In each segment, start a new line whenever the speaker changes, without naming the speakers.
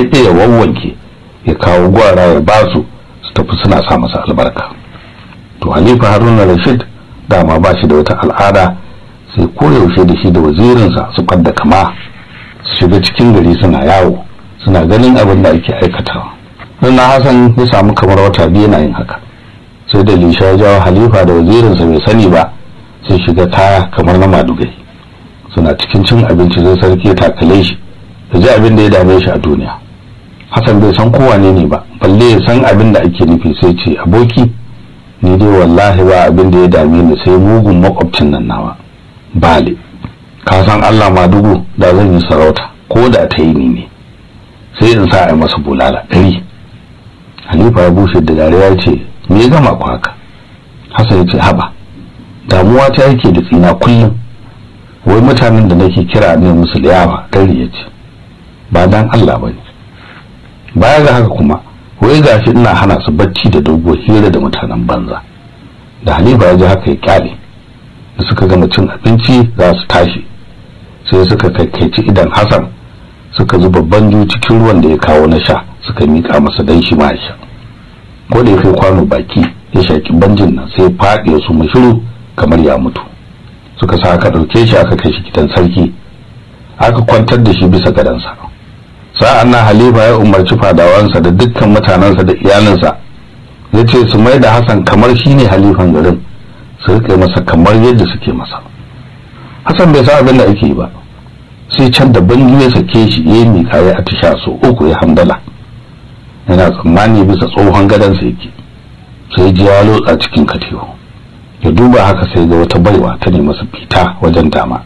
ɗaya ya wawwanke ya kawo gwara ya ba su su tafi suna sa masa albarka to halifa haruna rashid dama ba shi da wata al'ada sai koyaushe da shi da wazirinsa su da kama su shiga cikin gari suna yawo suna ganin abin da ake aikatawa don na hasan ya samu kamar wata biyu na yin haka sai da lisha ya jawo halifa da wazirinsa bai sani ba sai shiga kaya kamar na madugai suna cikin cin abinci zai sarki ya takale shi ya ji abin da ya dame shi a duniya hasan bai san kowane ne ba balle ya san abin da ake nufi sai ce aboki ni dai wallahi ba abin da ya dame ni sai mugun makwabcin nan nawa bale ka san Allah madugu da zan yi sarauta ko da ta yi ni ne sai in sa a masa bulala ɗari halifa ya bushe da dariya ya ce me ya gama ku haka hasan ya ce haba damuwa ta yake da tsina kullum wai mutanen da nake kira ne musu liyawa ɗari ya ce ba dan Allah ba ne baya ga haka kuma wai gashi ina hana su bacci da dogo hira da mutanen banza da halifa ya ji haka ya kyale da suka gama cin abinci za su tashi sai suka kaikaici idan hasan suka zuba banju cikin ruwan da ya kawo na sha suka mika masa dan shi ma ya sha ko da ya kai kwano baki ya shaki banjin nan sai faɗi ya su shiru kamar ya mutu suka sa aka ɗauke shi aka kai shi gidan sarki aka kwantar da shi bisa gadansa sa'an nan halifa ya umarci fadawansa da dukkan mutanensa da iyalinsa ya ce su mai da hassan kamar shi ne halifan garin su rike masa kamar yadda suke masa hassan bai sa abin da ake yi ba sai can da bangi ya sake shi ya yi miƙa ya atisha so uku ya hamdala yana tsammani bisa tsohon gadonsa yake sai ji ya lotsa cikin katiyo ya duba haka sai ga wata baiwa ta ne masa fita wajen dama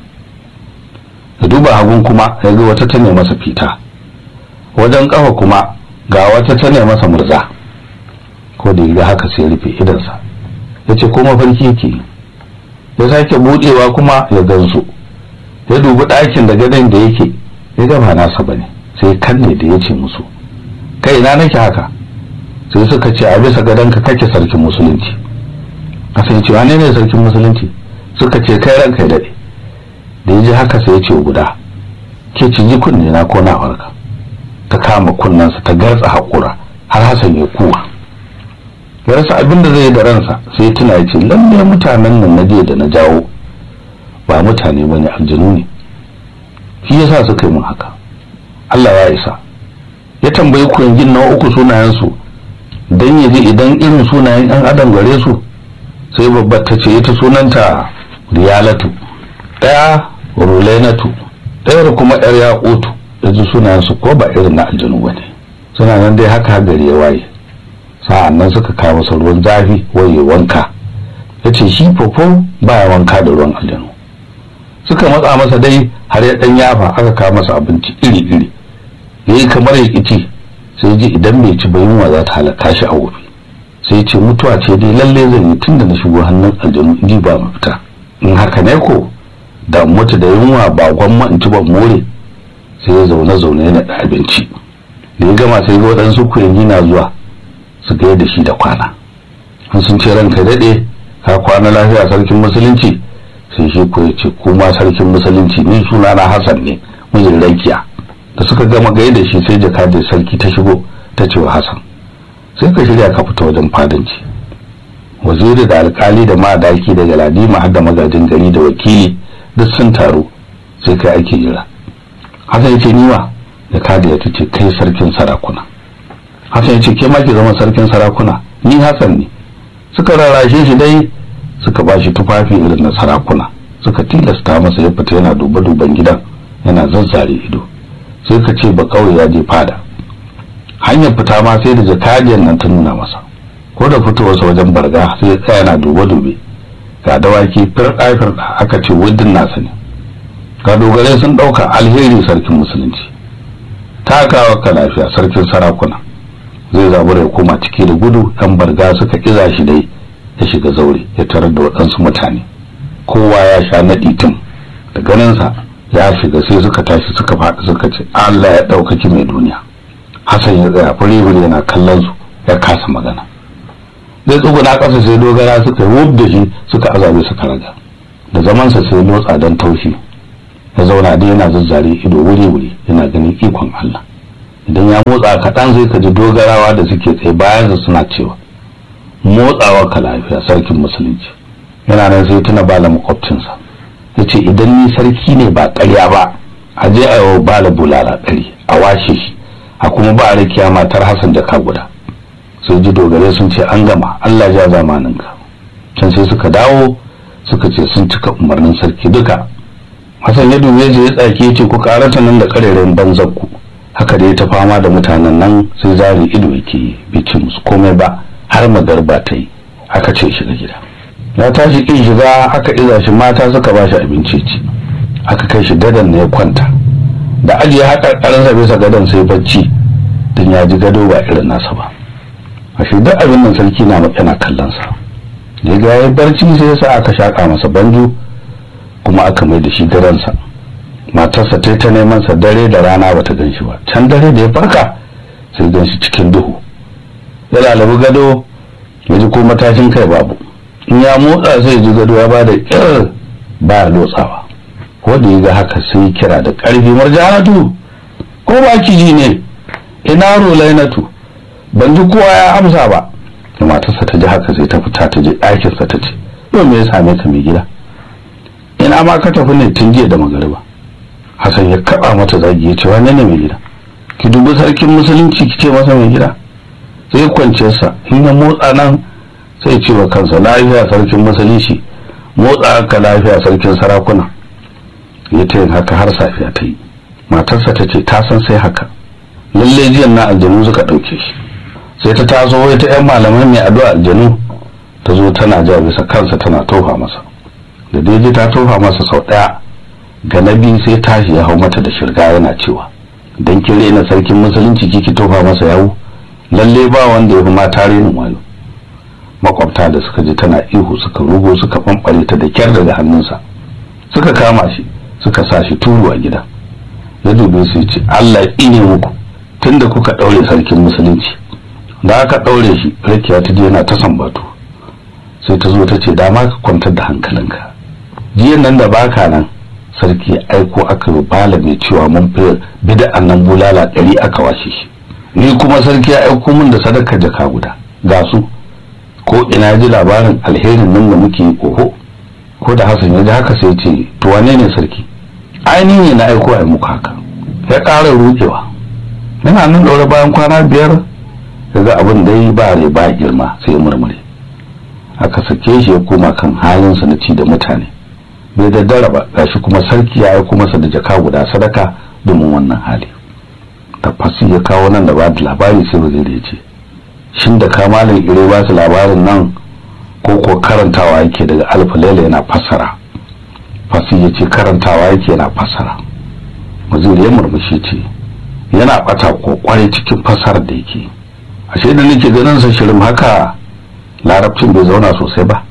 ya duba hagun kuma ya ga wata ta ne masa fita wajen kafa kuma ga wata ta ne masa murza ko da ya haka sai rufe idansa ya ce ko mafarki yake ya sake budewa kuma ya gansu ya dubi ɗakin da gadon da yake ya gaba nasa bane sai kanne da ya ce musu kai ina nake haka sai suka ce a bisa gadonka kake sarkin musulunci a sai ce wane ne sarkin musulunci suka ce kai ranka ya daɗe da ya ji haka sai ya ce guda ke ciji kunne na ko na warka ta kama kunnensa ta gartsa haƙura har hasan ya kuwa ya rasa abin da zai yi da ransa sai tuna ya ce lalle mutanen nan na jiya da na jawo ba mutane ba ne aljanu ne shi ya sa suka yi min haka Allah ya isa ya tambayi kuyangin na uku sunayensu don ya ji idan irin sunayen yan adam gare su sai babbar ta ce ita sunanta riyalatu ɗaya rulenatu ɗayar kuma yar yaƙutu da ji sunayensu ko ba irin na aljanu ba ne suna nan dai haka gari ya waye sa'an nan suka kawo masa ruwan zafi waye wanka ya ce shi fofo baya wanka da ruwan aljanu suka matsa masa dai har ya ɗan yafa aka kawo masa abinci iri-iri ya yi kamar ya ƙici sai ji idan bai ci ba yunwa za ta halaka shi a wofi sai ce mutuwa ce dai lalle zan yi tun da na shigo hannun aljanu ji ba mafita in haka ne ko da mutu da yunwa ba gwamma in ci ban more sai ya zaune zaune yana da abinci da ya gama sai ga waɗansu kuyangi na zuwa su ga da shi da kwana an sun ce ranka daɗe ka kwana lafiya sarkin musulunci sai shi ko ya ce kuma sarkin musulunci ni suna na hassan ne mijin rakiya da suka gama gai da shi sai jakadar sarki ta shigo ta ce wa hassan sai ka shirya ka fita wajen fadanci waziri da alkali da madaki da galadima har da magajin gari da wakili duk sun taru sai kai ake jira hassan ya ce niwa da kada ya ce kai sarkin sarakuna hassan ya ce ke ma ki zama sarkin sarakuna ni hassan ne suka rarrashe shi dai suka ba shi tufafi irin na sarakuna suka tilasta masa ya fita yana duba duban gidan yana zazzare ido sai ka ce ba kawai ya je fada hanyar fita ma sai da jakadiyar nan ta nuna masa ko da fitowarsa wajen barga sai ya tsaya yana dube dube ga dawaki firɗa firɗa aka ce wuddin nasa ne ga dogare sun ɗauka alheri sarkin musulunci takawa ka lafiya sarkin sarakuna zai zabura ya koma ciki da gudu yan barga suka kiza shi dai ya shiga zaure ya tarar da waɗansu mutane kowa ya sha naɗi tun da ganinsa ya shiga sai suka tashi suka faɗi suka ce Allah ya ɗaukaki mai duniya Hassan ya tsaya fure yana kallon su ya kasa magana zai tsuguna ƙasa sai dogara suka wub da shi suka azabe suka raga da zamansa sai lotsa don taushi ya zauna dai yana zazzare ido wuri-wuri yana ganin ikon Allah idan ya motsa kaɗan zai ka ji dogarawa da suke tsaye bayansa suna cewa motsawa ka lafiya sarkin musulunci yana nan sai tuna bala makwabcinsa ya ce idan ni sarki ne ba ƙarya ba a je a yi bala bulala ɗari a washe shi a kuma ba a rikiya matar hassan jaka guda sai ji dogare sun ce an gama allah ja zamaninka can sai suka dawo suka ce sun cika umarnin sarki duka hassan ya dube ya tsaki ya ce ku karata nan da kareren banzan ku haka dai ta fama da mutanen nan sai zari ido yake bai ce musu komai ba har magarba ta yi aka ce shiga gida ya tashi kin shiga aka iza shi mata suka ba shi abinci ci aka kai shi gadon ne ya kwanta da ajiye haka karansa bisa gadon sai bacci don ya ji gado ba irin nasa ba a shi duk abin nan sarki na yana kallon sa da ga ya barci sai ya sa aka shaka masa banjo kuma aka mai da shi gadonsa matarsa ta ta neman sa dare da rana bata gan shi ba can dare da ya farka sai gan shi cikin duhu ya lalabi gado ya ji ko matashin kai babu in ya motsa sai ji gado ya bada kir ba lotsawa ko da ya ga haka sai kira da karfi marjanatu ko ba ki ji ne ina rolainatu ban ji kowa ya amsa ba da matarsa ta ji haka sai ta fita ta je ɗakinsa ta ce yau me ya same ka mai gida ina ma ka tafi ne tun jiya da magariba Hassan ya kaba mata zagi ya ce wane ne mai gida ki dubi sarkin musulunci ki ce masa mai gida sai kwance sa in ya motsa nan sai ce wa kansa lafiya sarkin musulunci motsa ka lafiya sarkin sarakuna ya ta yin haka har safiya ta yi matarsa ta ce ta san sai haka lalle jiyan na aljanu suka ɗauke shi sai ta taso wai ta yan malamai mai addu'a aljanu ta zo tana ja bisa kansa tana tofa masa da daidai ta tofa masa sau ɗaya ga na biyu sai tashi ya hau mata da shirga yana cewa dan kin rena sarkin musulunci kiki tofa masa yawo lalle ba wanda ya fi mata renin wayo makwabta da suka ji tana ihu suka rugo suka fanfare ta da kyar daga hannunsa suka kama shi suka sa shi turu a gida ya dube su ce Allah ya tsine muku tunda kuka daure sarkin musulunci da aka daure shi rakiya ta je yana ta sambatu sai ta zo ta ce dama ka kwantar da hankalinka jiyan nan da baka nan sarki ya aiko aka yi bala mai cewa mun fi bida'an nan bulala ɗari aka washe shi ni kuma sarki ya aiko min da sadaka jaka guda ga su ko ina ji labarin alherin nan da muke yi oho ko da hasan ya ji haka sai ce to wane ne sarki ainihin ne na aiko a yi muku haka ya ƙara rukewa yana nan ɗaure bayan kwana biyar daga abin da yi ba rai ba girma sai murmure aka sake shi ya koma kan halinsa na ci da mutane bai daddara ba gashi kuma sarki ya aiko masa da jaka guda sadaka domin wannan hali tafasi ya kawo nan da ba da labari sai waziri ya ce shin da kamalin ire ba su labarin nan ko ko karantawa yake daga alfa laila yana fassara fasi ya ce karantawa yake yana fassara waziri ya murmushi ce yana bata ko kwarai cikin fassarar da yake ashe da nake ganin sa shirin haka larabcin bai zauna sosai ba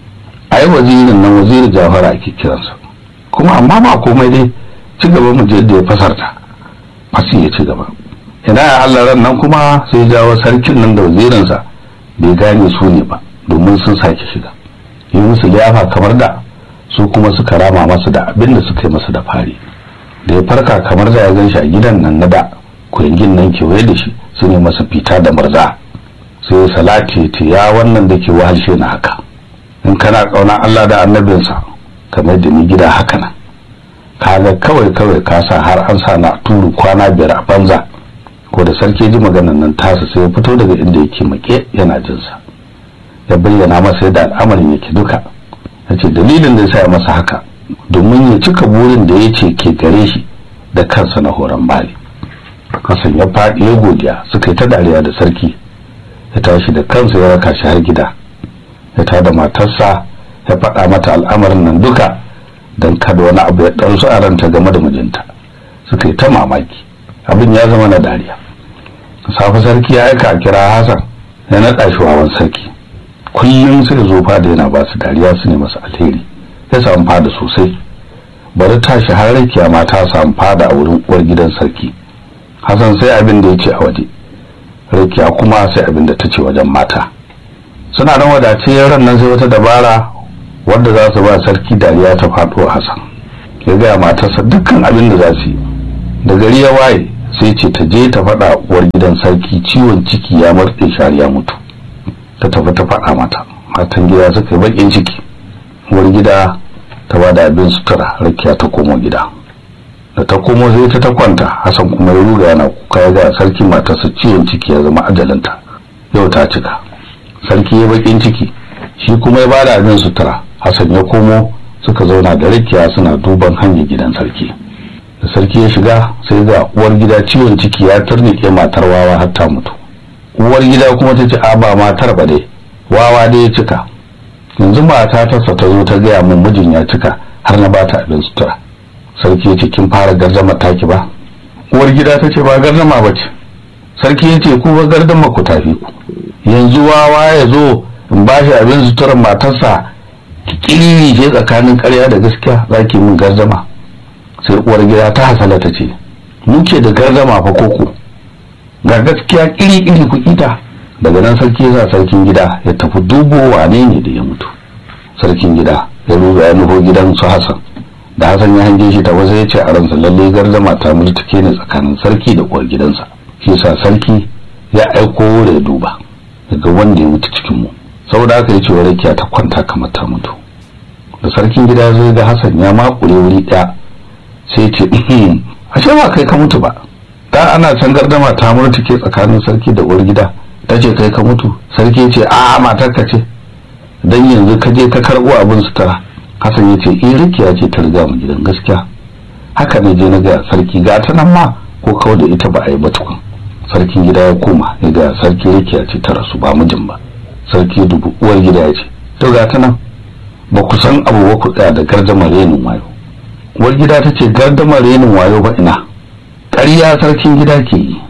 ai wazirin nan waziri jawhara ake kiransa kuma amma ba komai dai ci gaba mu je da ya fasarta fasi ya ci gaba ina ya Allah ran nan kuma sai jawo sarkin nan da wazirinsa bai gane su ne ba domin sun sake shiga yi musu liyafa kamar da su kuma suka rama masa da abin da suka yi masa da fari da ya farka kamar da ya gan shi a gidan nan na da kuyangin nan kewaye da shi su ne masa fita da murza sai salati ta ya wannan da ke wahalshe na haka in kana kauna Allah da annabinsa kamar da ni gida haka nan kaga kawai kawai ka sa har an sa na turu kwana biyar a banza ko da sarki ji maganan nan tasa sai ya fito daga inda yake make yana jin sa ya bayyana masa yadda al'amarin yake duka yace dalilin da ya sa masa haka domin ya cika burin da ya ce ke gare shi da kansa na horon bali kasan ya faɗi ya godiya suka yi ta dariya da sarki ya tashi da kansa ya raka shi har gida ya tada matarsa ya faɗa mata al'amarin nan duka don kada wani abu ya ɗansu a ranta game da mijinta suka yi ta mamaki abin ya zama na dariya safe sarki ya aika a kira hasan ya naɗa shi wawan sarki kullum sai zo fada yana ba su dariya su ne masa alheri ya samu fada sosai bari tashi har rakiya ma ta samu fada a wurin uwar gidan sarki hasan sai abin da ya ce a waje rakiya kuma sai abin da ta ce wajen mata suna nan wadace ran nan sai wata dabara wadda za su ba sarki dariya ta faɗo hasan ya gaya matarsa dukkan abin da za su yi da gari ya waye sai ce ta je ta faɗa uwar gidan sarki ciwon ciki ya murɗe shari ya mutu ta tafi ta faɗa mata matan gida suka yi baƙin ciki uwar gida ta ba da abin sutura rakiya ta komo gida da ta komo sai ta ta kwanta hasan kuma ya ruga yana kuka ya ga sarki matarsa ciwon ciki ya zama ajalinta yau ta cika sarki ya baƙin ciki shi kuma ya ba da abin sutura hasan ya komo suka zauna da rakiya suna duban hanyar gidan sarki da sarki ya shiga sai ga uwar gida ciwon ciki ya turnike matar wawa har ta mutu uwar gida kuma ta ce a ba matar ba dai wawa dai ya cika yanzu mata ta ta zo ta gaya min mijin ya cika har na bata abin sutura sarki ya ce kin fara gardama taki ba uwar gida ta ce ba gardama ba ce sarki ya ce ku ba gardama ku tafi ku yanzu wawa ya zo in ba shi abin suturar matarsa kiri ce tsakanin karya da gaskiya za ki min gardama sai uwar gida ta hasala ta ce muke da gardama fa koko ga gaskiya kiri-kiri ku ita daga nan sarki ya sa sarkin gida ya tafi dubo wane ne da ya mutu sarkin gida ya ruga ya nufo gidan su hasan da hasan ya hange shi ta wasu ya ce a ransa lalle gardama ta multuke ne tsakanin sarki da uwar gidansa shi sa sarki ya aiko da ya duba daga wanda ya mutu cikin mu saboda haka ya ce wa rakiya ta kwanta kamar ta mutu da sarkin gida zai ga hasan ya makure wuri ɗaya sai ce ashe ba kai ka mutu ba da ana can gardama ta murtuke tsakanin sarki da uwar gida ta ce kai ka mutu sarki ce a matarka ce dan yanzu ka je ka karbo abin sutura hasan ya ce eh rikiya ce ta riga mu gidan gaskiya haka ne je na ga sarki ga ta nan ma ko kawai da ita ba a yi ba tukun sarkin gida ya koma ya ga sarki rikiya ce ta rasu ba mijin ba sarki dubu uwar gida ya ce to ga ta nan ba ku san abu ba ku tsaya da gardamar renin wayo uwar gida ta ce gardamar renin wayo ba ina ƙarya sarkin gida ke yi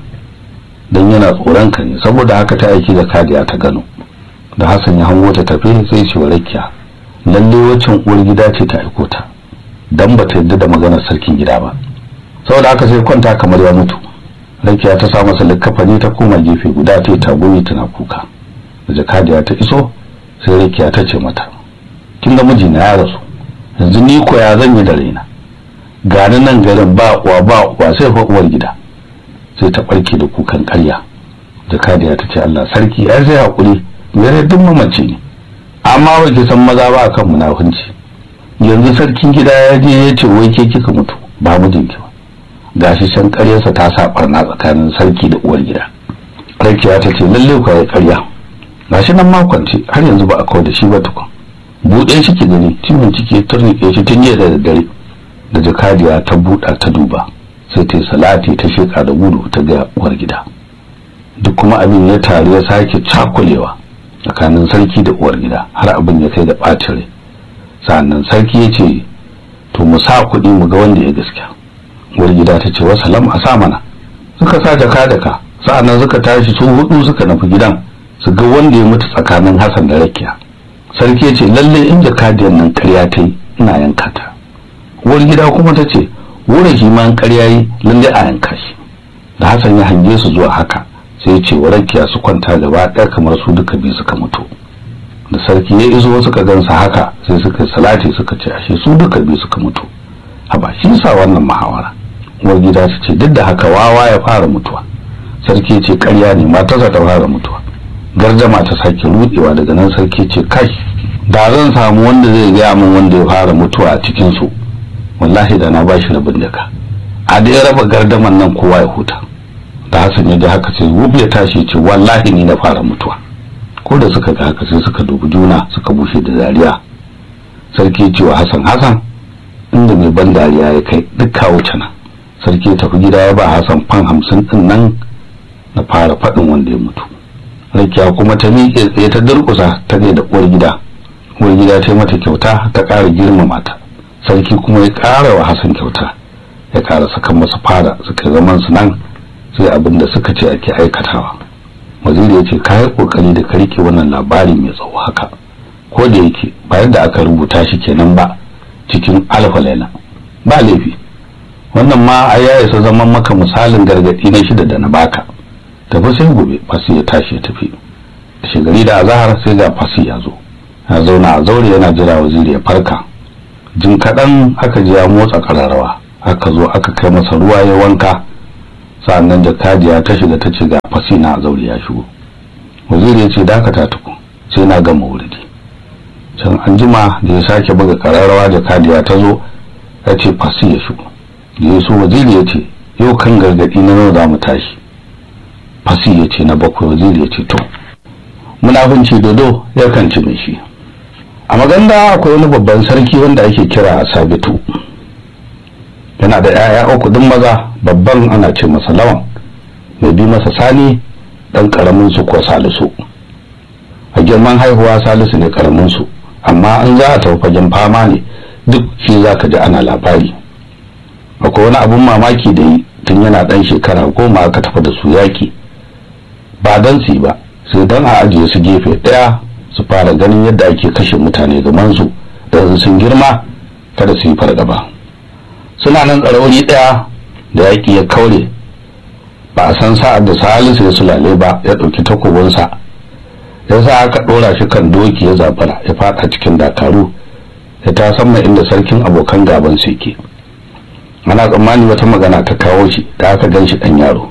don yana tsoron ka ne saboda haka ta aiki da kadiya ta gano da hassan ya hango ta tafi sai ce rakiya lalle waccan uwar gida ce ta aiko ta dan ba ta yadda da maganar sarkin gida ba saboda haka sai kwanta kamar ya mutu rakiya ta sa masa likkafani ta koma gefe guda ta yi tagumi tana kuka da jakadiya ta iso sai rakiya ta ce mata kin ga mijina ya rasu yanzu ni ko ya zan yi da raina gani nan garin ba uwa ba uwa sai fa uwar gida sai ta barke da kukan ƙarya jakadiya ta ce Allah sarki ai sai hakuri gare duk mamaci ne amma ba ki san maza ba kan munafunci yanzu sarkin gida ya je ya ce wai ke kika mutu ba mijinki ba gashi can ƙaryarsa ta sa barna tsakanin sarki da uwar gida rakiya ta ce lalle ku ya ƙarya gashi nan makonci har yanzu ba a kawo da shi ba tukun buɗe shi ki gani ciwon ciki ya turnike shi tun jiya da daddare da jakadiya ta buɗa ta duba sai ta yi salati ta sheka da gudu ta ga uwar gida duk kuma abin ya taru ya sake cakulewa tsakanin sarki da uwar gida har abin ya kai da ɓacin rai sannan sarki ya ce to mu sa kuɗi mu ga wanda ya gaskiya uwar gida ta ce wasalam a sa mana suka sa jaka da ka sa'annan suka tashi su hudu suka nufi gidan su ga wanda ya mutu tsakanin hassan da rakiya sarki ya ce lalle in jakadiyar nan karya ta yi ina yanka ta uwar gida kuma ta ce wurin himan karya yi lalle a yanka shi da hassan ya hange su zuwa haka sai ce wa rakiya su kwanta gaba ɗaya kamar su duka biyu suka mutu da sarki ya iso suka gansa haka sai suka salati suka ce ashe su duka biyu suka mutu haba shi sa wannan muhawara uwar gida ta ce duk da haka wawa ya fara mutuwa sarki ce karya ne matarsa ta fara mutuwa garjama ta sake rudewa daga nan sarki ce kai da zan samu wanda zai gaya min wanda ya fara mutuwa a cikin su wallahi da na bashi rabin daka a da ya raba gardaman nan kowa ya huta da Hassan ya ji haka sai wuf ya tashi ce wallahi ni na fara mutuwa ko da suka ga haka sai suka dubi juna suka bushe da dariya sarki ya ce wa Hassan Hassan inda mai ban dariya ya kai duk kawo cana sarki ya tafi gida ya ba Hassan fan hamsin din nan na fara faɗin wanda ya mutu rakiya kuma ta miƙe tsaye ta durƙusa ta ne da uwar gida uwar gida ta yi mata kyauta ta ƙara girmama ta sarki kuma ya ƙara wa Hassan kyauta ya ƙara saka masa fara suka zaman su nan sai abin da suka ce ake aikatawa waziri ya ce ka yi kokari da ka rike wannan labari mai tsawo haka ko da yake ba yadda aka rubuta shi kenan ba cikin alfalaila ba laifi wannan ma a ya isa zaman maka misalin gargadi na shida da na baka tafi sai gobe fasi ya tashi ya tafi da shigari da azahar sai ga fasi ya zo ya zauna a zaure yana jira waziri ya farka jin kaɗan aka ji ya motsa ƙararrawa aka zo aka kai masa ruwa ya wanka sa'annan jakadiya ta shiga ta ce ga fasina a zauri ya shigo waziri ya ce dakata tuku sai na gama wuridi can an jima da ya sake buga kararrawa jakadiya ta zo ya ce fasi ya shigo da ya so waziri ya ce yau kan gargadi na nawa za mu tashi fasi ya ce na bakwai waziri ya ce to munafunci dodo ya kan ci mai shi a maganda akwai wani babban sarki wanda ake kira a sabitu yana da 'ya'ya uku duk maza babban ana ce masa lawan mai bi masa sani dan karamin su ko salisu a girman haihuwa salisu ne karamin su amma an za a tafi fagen fama ne duk shi za ka ji ana labari akwai wani abun mamaki da yi tun yana dan shekara goma aka tafi da su yaki ba dan su ba sai dan a ajiye su gefe daya su fara ganin yadda ake kashe mutane gaban su da sun girma kada su yi fargaba suna nan tsarauni daya da yaki ya kaure ba a san sa'ad da salisu ya sulale ba ya ɗauki takobinsa ya sa aka ɗora shi kan doki ya zabara ya fada cikin dakaru ya ta sama inda sarkin abokan gaban su yake ana tsammani wata magana ta kawo shi da aka gan shi ɗan yaro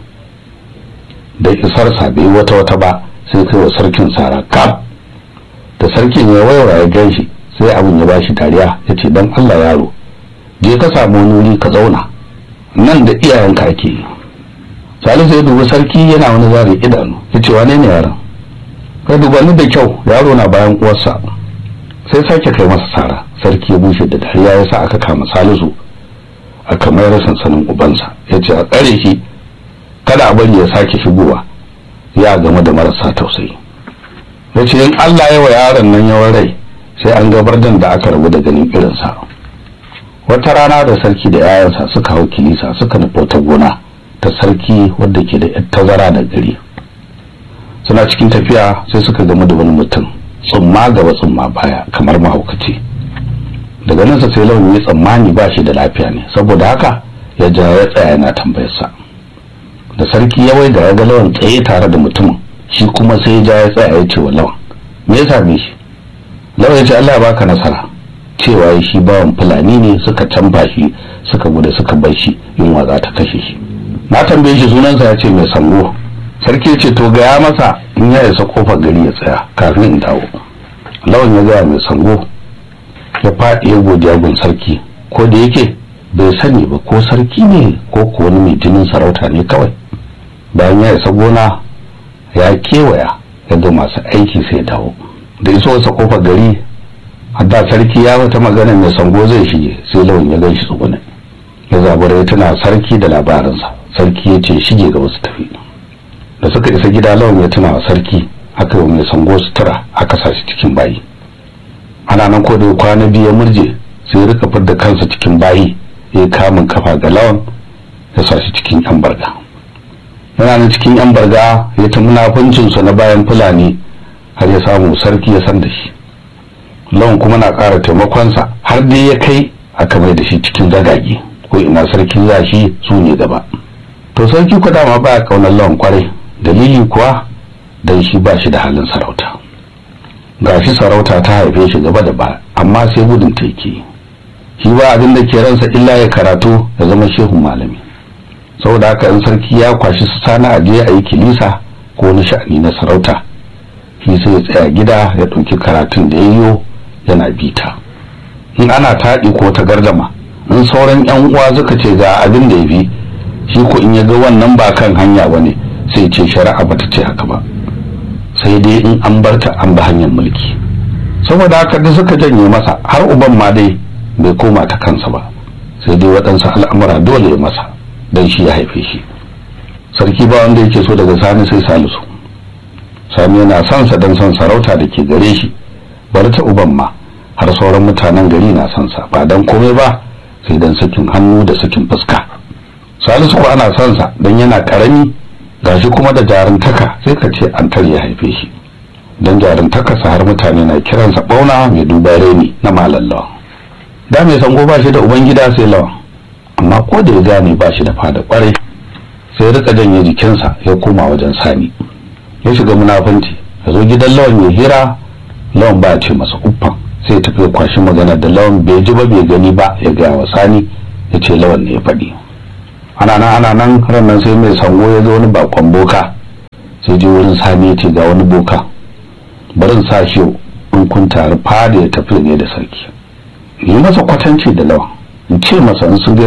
da isarsa bai wata wata ba sai kai wa sarkin sara kaf da sarkin ya waiwa ya gan shi sai abin ya bashi dariya ya ce don allah yaro je ka samu wani wuri ka zauna nan da iyayenka ake yi salisu ya dubi sarki yana wani zare idanu ya ce wane ne yaron ka dubanni da kyau yaro na bayan uwarsa sai sake kai masa sara sarki ya bushe da dariya ya sa aka kama salisu aka mayar sansanin ubansa ya ce a tsare shi kada a bari ya sake shigowa ya game da marasa tausayi ya ce in allah ya wa yaron nan yawan rai sai an gabar da aka rabu da ganin irinsa wata rana da sarki da 'ya'yansa suka hau kilisa suka nufa ta gona ta sarki wadda ke da tazara da gari suna cikin tafiya sai suka gamu da wani mutum tsumma gaba tsumma baya kamar mahaukaci daga nan sai lawan ya tsammani ba shi da lafiya ne saboda haka ya ja ya tsaya yana tambayarsa da sarki ya waiga ya ga lawan tsaye tare da mutumin shi kuma sai ya ja ya tsaya ya ce wa lawan me ya same shi lawan ya ce Allah ya baka nasara cewa shi bawan fulani ne suka canfa shi suka gudu suka bar shi yunwa za ta kashe shi na tambaye shi sunansa ya ce mai sango sarki ce to gaya masa in ya isa kofar gari ya tsaya kafin in dawo lawan ya gaya mai sango ya faɗi ya godiya gun sarki ko da yake bai sani ba ko sarki ne ko ko wani mai jinin sarauta ne kawai bayan ya isa gona ya kewaya ya ga masu aiki sai dawo da iso wasa kofar gari hadda sarki ya wata magana mai sango zai shige sai lawan ya gan shi tsugune ya zabura ya tuna sarki da labarinsa sarki ya ce shige ga wasu tafi da suka isa gida lawan ya tuna wa sarki aka yi mai sango sutura aka sa shi cikin bayi ana nan ko da kwana biyu ya murje sai ya rika fidda kansa cikin bayi ya kamun kafa ga lawan ya sa shi cikin yan barga yana nan cikin yan barga ya ta munafuncinsa na bayan fulani har ya samu sarki ya san da shi lawan kuma na ƙara taimakonsa har dai ya kai aka mai da shi cikin zagage ko ina sarki za shi su ne gaba to sarki ku dama baya kaunar lawan kwarai dalili kuwa dan shi ba shi da halin sarauta gashi sarauta ta haife shi gaba da ba amma sai gudun ta yake shi ba abin da ke ransa illa ya karatu ya zama shehu malami saboda haka in sarki ya kwashi su sana a je a yi kilisa ko wani sha'ani na sarauta shi sai ya tsaya gida ya ɗauki karatun da ya yiwo yana bita in ana taɗi ko ta gardama in sauran yan uwa suka ce ga abin da ya fi shi ko in ya ga wannan ba kan hanya ba ne sai ce shari'a bata ce haka ba sai dai in an barta an ba hanyar mulki saboda haka da suka janye masa har uban ma dai bai koma ta kansa ba sai dai waɗansu al'amura dole ya masa don shi ya haife shi sarki ba wanda yake so daga sani sai salisu sani yana son sa don son sarauta da ke gare shi bari ta uban ma har sauran mutanen gari na son sa ba dan komai ba sai dan sakin hannu da sakin fuska salisu ko ana son sa dan yana karami gashi kuma da jaruntaka sai ka ce an ya haife shi dan jaruntaka sa har mutane na kiransa bauna mai duba reni na malallawa da mai sango ba shi da ubangida sai lawa amma ko da ya gane ba shi da fada kwarai sai rika janye jikinsa ya koma wajen sani ya shiga munafunci ya zo gidan lawan ya hira lawan ba ce masa uffan sai ya tafi kwashi magana da lawan bai ji ba bai gani ba ya gaya wa sani ya ce lawan ne ya faɗi ana nan ana nan ranar sai mai sango ya zo wani bakon boka sai je wurin sani ya ce ga wani boka barin sa shi in kun tare fada ya tafi ne da sarki yi masa kwatanci da lawan in ce masa in sun